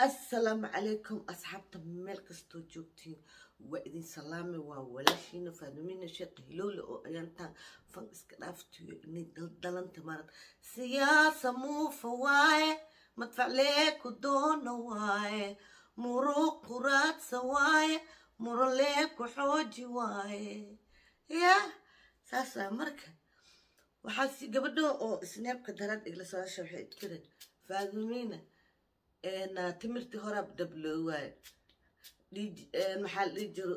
assalaamu calaykum asxaabta meel kastoo joogtiin waa idin salaame waa walaashiina faadumina sheekh hilowle oo ayaantaan fan iska dhaaftiyo inay daldalanta marad siyaasa muufa waaye madfaclee ku doona waaye muruq quraadsa waaye murolee ku xooji waaye ya saasaa marka waxaasi gabadho oo isneebka darad igla socosha waxay idkireen faadumina timirtii horaab dabloowaay maxaa la dhihi jiro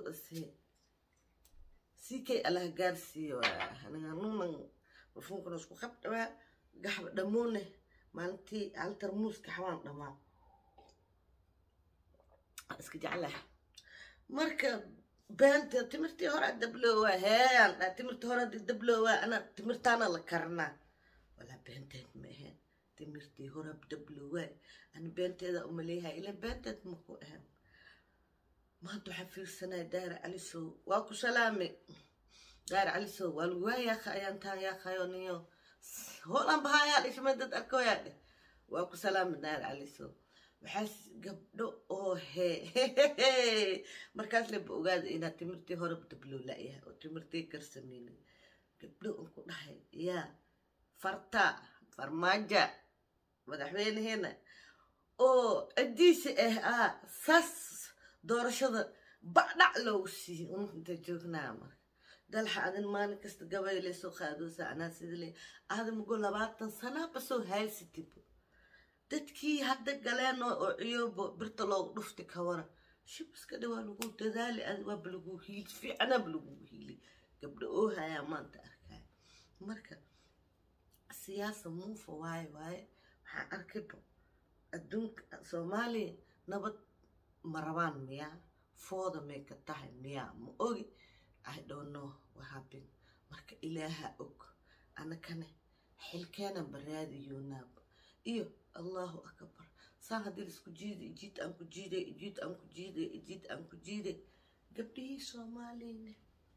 sikay allaha gaarsiiyo nunan marfuunkana isku qabdhawaa gaxba dhamuune maalintii hal tarmuuska xawaan dhamaa iska jeclaha marka beenta timirtii hore dabloowa hean dha timirtii hore dabloowa ana timirtaana la karanaa walaa beenteed ma ahayn timirtii horab dabloowaay ani beenteeda umaleeyahay ila beenteed maku ahan maanta waxaa fiirsanaya daara calisow waa ku salaame daara calisow waa lagu waayaaka ayaan taa yaakayo niyo hoolan bahaayaa dhishmay dad arkoyaa dheh waa ku salaame daara calisow waxaas gabdho oo hee markaas leba ogaada inaad timirtii horab dabloo la-yahay oo timirtii karsameynin gabdho un ku dhahay yaa farta farmaaja madaxweyneheena oo ciddiisa ah ah saas doorashada bacdhac loogu siiyey unta joognaa marka dalxa adin maalin kasta gabayle soo qaadoosa anaa sida le aadamago labaatan sanaaba soo haysatib dadkii hadda galeen oo ciyoobo birta loogu dhufti kawara shib iska dha waa lagu dadaali ad waaba lagu hiili fiicanaaba lagu hiili gabdho oo hayaa maanta arkaya marka siyaasa muufa waaye waaye waxaan arkayba adduunka soomaaliya nabad ma rabaan miyaa fooda may ka tahay miyaa ma ogi i don't know what happened marka ilaaha og anakane xilkeenan baraadiyonaaba iyo allahu akbar saan haddii laisku jiiday ijiid aan ku jiiday ijiid aan ku jiiday ijiid aan ku jiiday gabdhihii soomaaliyane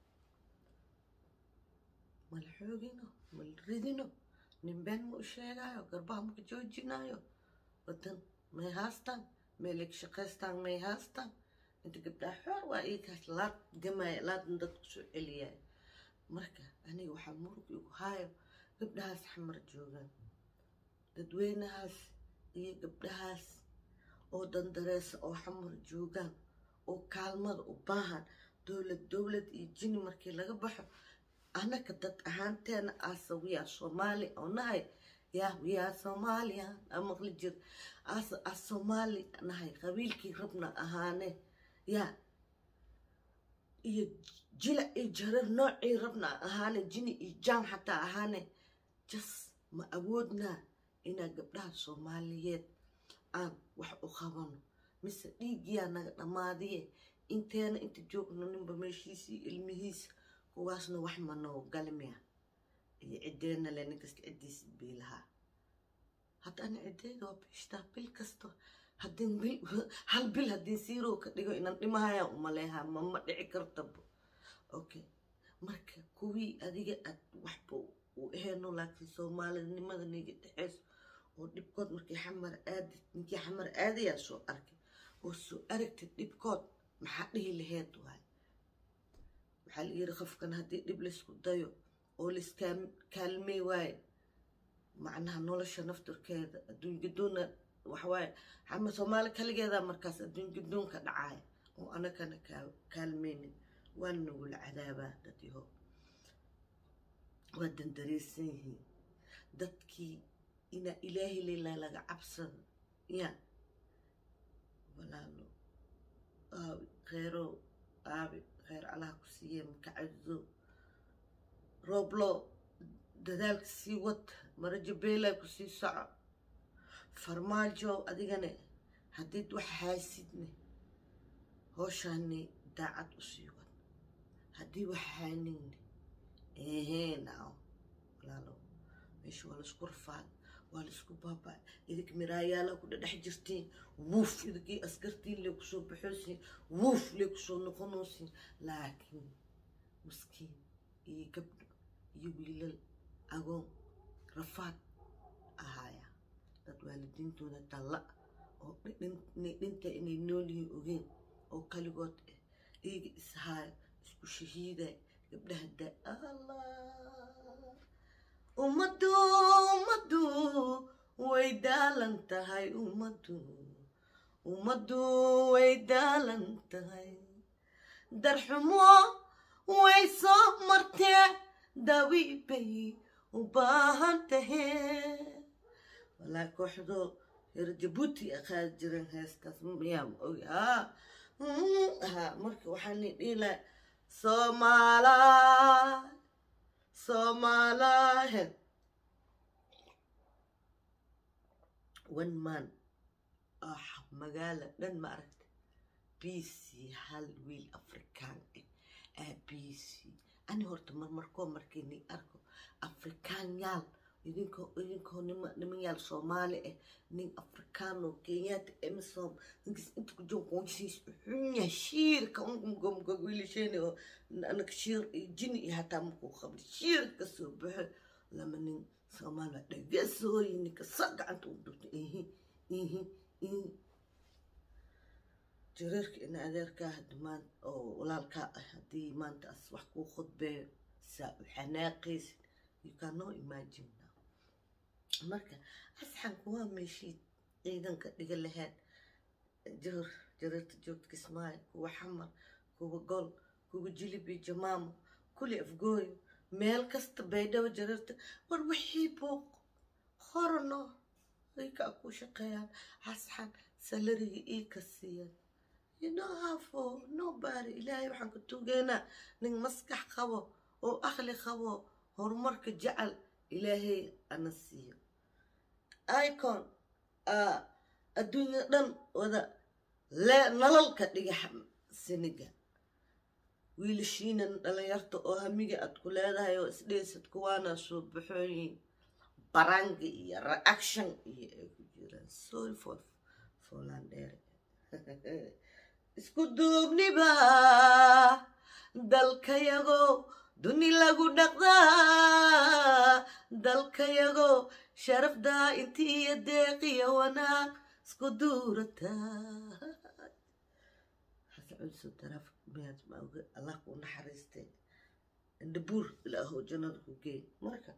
mala xoogino mala ridino nin been ma u sheegaayo garbaha maka joojinaayo wadan may haastaan meelay shaqaystaan may haastaan inta gabdhaha xoor waa iikaas laad gamaya laadna dadku soo celiyaayo marka aniga waxaa murug igu haayo gabdhahaas xamar joogaan dadweynahaas iyo gabdhahaas oo dandareesa oo xamar joogaan oo kaalmada u baahan dowlad dowlad iyo jini markii laga baxo anaka dad ahaanteena asa wiyaa soomaali oo nahay yaa wiyaa soomaaliya amaqli jir asa as soomaali nahay qabiilkii rabna ahaane yaa iyo jila iyo jarar noocii rabna ahaane jini iyo jaan xataa ahaane jas ma awoodnaa inaa gabdhaha soomaaliyeed aan wax u qabano mise dhiiggiyaa naga dhammaadiye inteena inta joogno ninba meeshiisii ilmihiisa kuwaasna wax manoo galmiya iyo ciddeena le nin kasta ciddiisa biilahaa hadda ana ciddeyda waa biishtaa bil kasto haddin bil hal bil haddii siiroo ka dhigo inaan dhimahaya umaleehaa mama dhici kartaba okay marka kuwii adiga aad waxba u aheyno laakiin soomaalinimada niga dhexeyso oo dhibkood markii xamar aadid ninkii xamar aadayaa soo arkay oo soo aragtid dhibkood maxaa dhihi laheed waay waxaa la yiri qofkan haddii dhib laysku dayo oo laiskaalmey waaye macnaha nolosha naftarkeeda adduun gadoonna waxawaaye xama soomaali kaligeeda markaas adduun gadoonka dhacaya oo anagana kaalmeynin waana nagula cadaabaa dadyaho waa dandareysan yihiin dadkii inaa ilaahi leilaa laga cabsado ya walaalo aabi kheyrow aabi kheyr allaha ku siiye makacado rooblo dadaalka sii wad marajabeelaa ku sii soco farmaajo adigane haddiid wax haasidne hooshaani daacad u sii wad haddii wax haanine ehee naaw walaalo meesha waa laisku rafaad waa laisku baabaa idig miraayaala ku dhadhex jirtiin wuuf idigii askartiin lee kusoo baxoosiin wuuf lee kusoo noqonoosiin laakiin maskiin iyo gabdho iyo wiilal agoon rafaad ahaaya dad waalidiintooda dalla oo dhinta inay nool yihiin ogeen oo kaligood eh iyaga ishaayo isku shahiiday gabdhaha da allah ummaddu ummaddu way daalan tahay ummaddu ummaddu way daalan tahay darxumo way soo martee dawi bay u baahan tahee walaa kooxdo reer jabuuti a qaadi jiren heestaas miyaa ma ogi haa ha marka waxaan dhiila soomaalaa soomaalaahe one man ah magaala dhan ma aragta bc hal wiil afrikaan ah aa bc ani horta marmarkoo markini arko afrikaan yaal idinkoo idinkoo nima niman yaal soomaali ah nin afrikaano kenyaata emisom ninkas inta ku jiro qoonsiis xunya shiirka ungumgumga wiilasheen oo anaka shiir jini iyo hataa markuu qabli shiir ka soo baxo lama nin soomaaliya dhagasooyi ninka sa gacanta u dhurta ihi ihi ihi jareerka ina adeerkaa hadda maan oo walaalkaa ah haddii maanta as wax kuu khudbeeyo saa u xanaaqaysid you cannot imagine now marka asxanku waa meeshii ciidanka dhiga lahayd jir jareerta joogta kismaayo kuwa xamar kuwa gol kuwa jilibi jamaamo kuli afgooyo meel kasta baydhabo jareerta war wixii buuq horano ay kaa ku shaqeeyaan asxan salariga ii ka siiyaan you know how for nobody ilaahay waxaan ka tugeynaa nin maskax qabo oo aqli qabo horumarka jecel ilaahay ana siiyo icon adduunya dhan wada nalalka dhiga siniga wiilashiina dhalinyarta oo hamiga aad ku leedahay oo isdheysad kuwaana soo baxooyin baranga iyo reaction iyo ay ku jiraan sorry for folandheere isku duubniba dalkayago duni lagu dhaqdaa dalkayago sharafdaa intiiyo deeqiyo wanaag isku duurataa hasaculso taraaf miyaad maoga allah kuu naxariistay indhabuur ilaahow jannada ku geey marka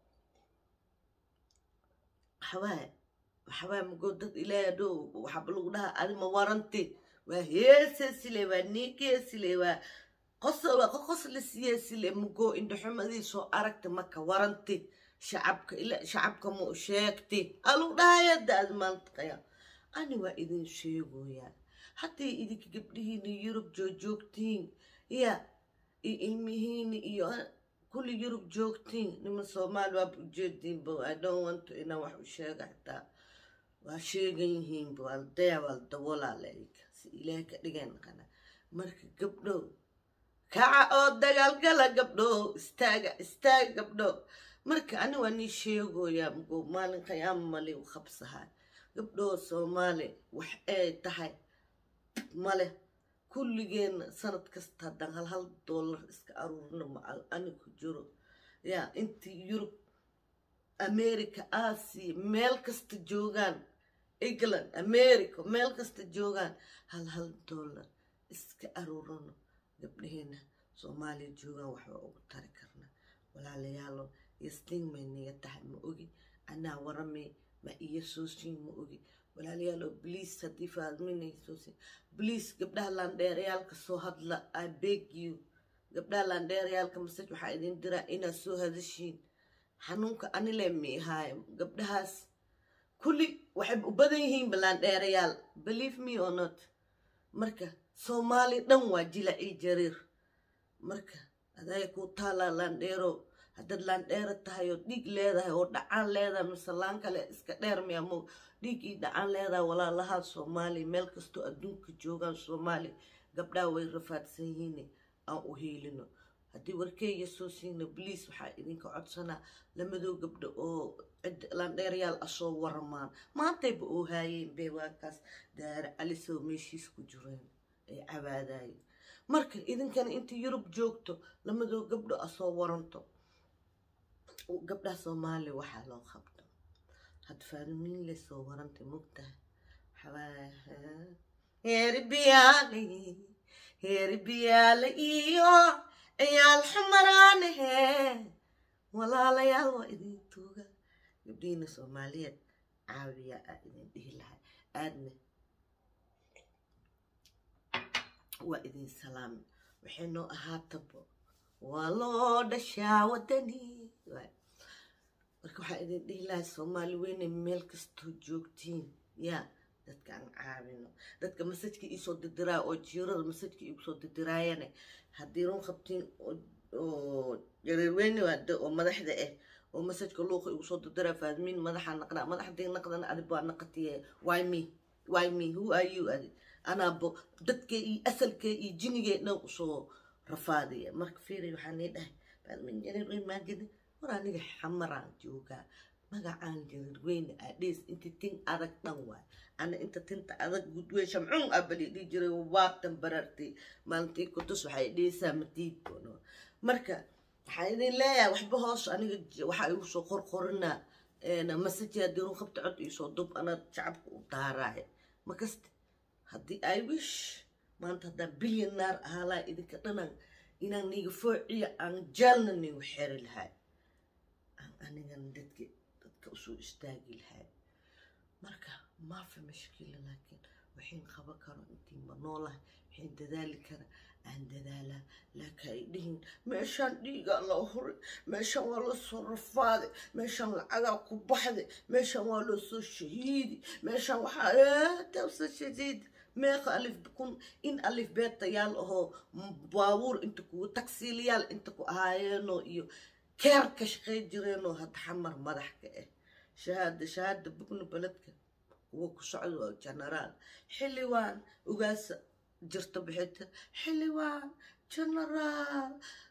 waxawaaye waxawaaye magoo dad ilaahay adhow waxaaba lagu dhahaa adima waranti waa heesesile waa niikeesile waa qosoba qosla siyeesile mugoo indhaxumadiisoo aragta maka waranti shacabka ila shacabka ma u sheegti alu dhahayada ad maaltaqaya ani waa idin sheegoyaa hadday idinka gabdhihiina yurub joojoogtiin ya iyo ilmihiina iyo kulli yurub joogtiin niman soomaali waaba ujeediinba i don't want to inaan wax u sheega xitaa waa sheegan yihiinba waa la daya waa la daboolaa laika si ilaahay ka dhigay naqana marka gabdhow kaca oo dagaalgala gabdho istaaga istaaga gabdho marka ani waa nii sheegoyaa mugoo maalin qiyaama mali u qabsahaa gabdhoo soomaali wax ay tahay male kulligeenna sanad kasta haddaan hal hal dollar iska aruurno macal ani ku jiro yaa intii yurub america aasiya meel kasta joogaan england america meel kasta joogaan hal hal dollar iska aruurano gabdhaheena soomaaliya joogaan waxba ugu tari karna walaalayaalo yastiin may niga tahay ma ogi anaa waramay ma iyo soosiin ma ogi walaalayaalo bliis haddii faadminaysoosin bliis gabdhaha laandheerayaalka soo hadla i beg you gabdhaha laandheerayaalka masaj waxaa idin diraa inaad soo hadashiin xanuunka anile miihaayo gabdhahaas kulli waxay u badan yihiin balaandheerayaal believe me or not marka soomaali dhan waa jilacii jariir marka adaya kuu taalaa laandheero haddaad laandheero tahay oo dhiig leedahay oo dhacaan leedahay mise laan kale iska dheer miyaamo dhiig ii dhacaan leedahay walaalahaa soomaaliya meel kastoo adduunka joogaan soomaaliya gabdhaha way rafaadsan yihiin aan u hiilino haddii warkeeya soo siina bliis waxaa idinka codsanaa lamadoo gabdho oo cid laandheerayaal asoo waramaan maantayba oo haayeen bee waakaas daare calisoo meeshiis ku jireen ay cabaadaayeen marka idinkana inta yurub joogto lamadoo gabdho asoo waranto gabdhaha soomaaliya waxaa loo qabto had faadimiin le soo warantay mogtahay waxawaaye heeribiyaale heeribiyaale iyo ciyaal xumaraanahe walaalayaal waa idin tuuga gabdhiina soomaaliyeed caawiya aa idin dhihi lahay aadna waa idin salaami waxay noo ahaatabo waa loo dhashaa wadani marka waxaa idin dhihi lahay soomaali weyne meel kastoo joogtiin yaa dadka aan caawino dadka masajka iisoo didiraayo oo jiirada masajka iigusoo didiraayane haddii run qabtiin oo jareerweyne waade oo madaxda ah oo masajka luuqa igusoo didiraa faadmiin madaxa naqnaa madaxdii naqdana adib waa naqatiye why me why me who are you adi anaabo dadkee iyo asalkee iyo jinigee dhan usoo rafaadiya marka fiiri waxaa nii dhahay faadmiin jareerweyn maagadi war aniga xamaraan joogaa magacaan jareerweyne adhees inti tin adag dhan waay ana inta tinta adag gudwey shamcun abali dhihi jiray waabtan barartay maalintii kutus waxay dheheysaa madiid bono marka waxaa idin leeyahay waxba hoos aniga waxaa igu soo qorqorinaa masaji haddii run qabta cod iisoo dub ana shacabka u daaraaya makaste haddii i wish maanta haddaan bilyonaar ahaalaa idinka dhanan inaan niga foociya aan jaalna nigu xeri lahay aan anigan dadka dadka usoo istaagi lahay marka maafi mashkila laakiin waxayn qaban karo intii ma noolahay waxayn dadaali kara aan dadaalaa laakiin ay dhihin meeshaan dhiigaa loo huray meeshaan waa loo soo rafaaday meeshaan lacagaa ku baxday meeshaan waa loo soo shahiidi meeshaan waxaa tawsa shadiid meeqa alif kun in alif beetayaal ahoo baabuur inta kugu tagsiiliyaal inta ku ahaayeenoo iyo keer ka shaqay jireenoo hadda xamar madax ka ah shahaada shahaada bugna beledka kuwa ku socda waa genaraal xildhibaan ugaasa jirta bixita xildhibaan genaraal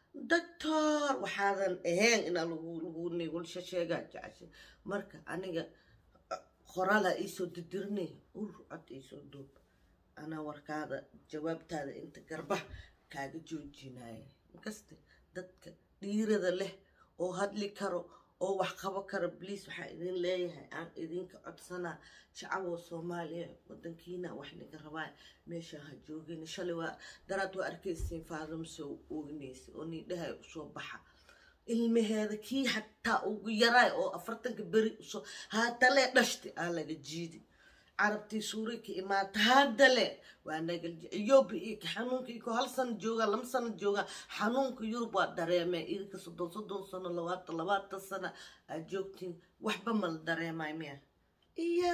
doctor waxaadan ahayn inaa lagu nigulsha sheegaa jecesha marka aniga qoraalaa iisoo didirnay ur cod iisoo duub anaa warkaada jawaabtaada inta garbaha kaaga joojinaya inkaste dadka dhiirada leh oo hadli karo oo wax qabo kara bliis waxaa idin leeyahay aan idinka codsanaa shacawo soomaaliya wadankiina wax naga rabaa meesha ha joogin shalay waa daraad waa arkaysiin faadamsoo oognaysa oo niidhahay usoo baxa ilmaheeda kii xataa ugu yaraay oo afartanka beri usoo haatale dhashti aa laga jiidi carabtii suuri ka imaata haddale waa nagal iyoba iyo ka xanuunka iyo ko hal sano joogaa lama sano joogaa xanuunka yurub waa dareemee idinka soddon soddon sano labaatan labaatan sano aad joogtiin waxba mala dareemay miya iya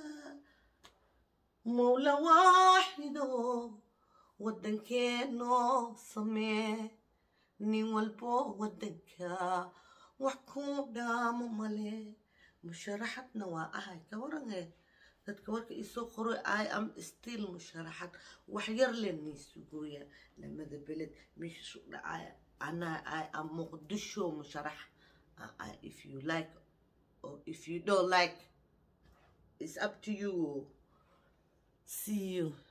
mawla waaxido waddankeenoo samee nin walbo waddanka wax ku dhaamo male musharaxadna waa ahay ka waranee dadka warka isoo qoro i am still musharaxad wax yar le niisugooya lamada beled meeshiisu dhacaya anaa i am muqdisho musharax if you like or if you don't like it's up to you see you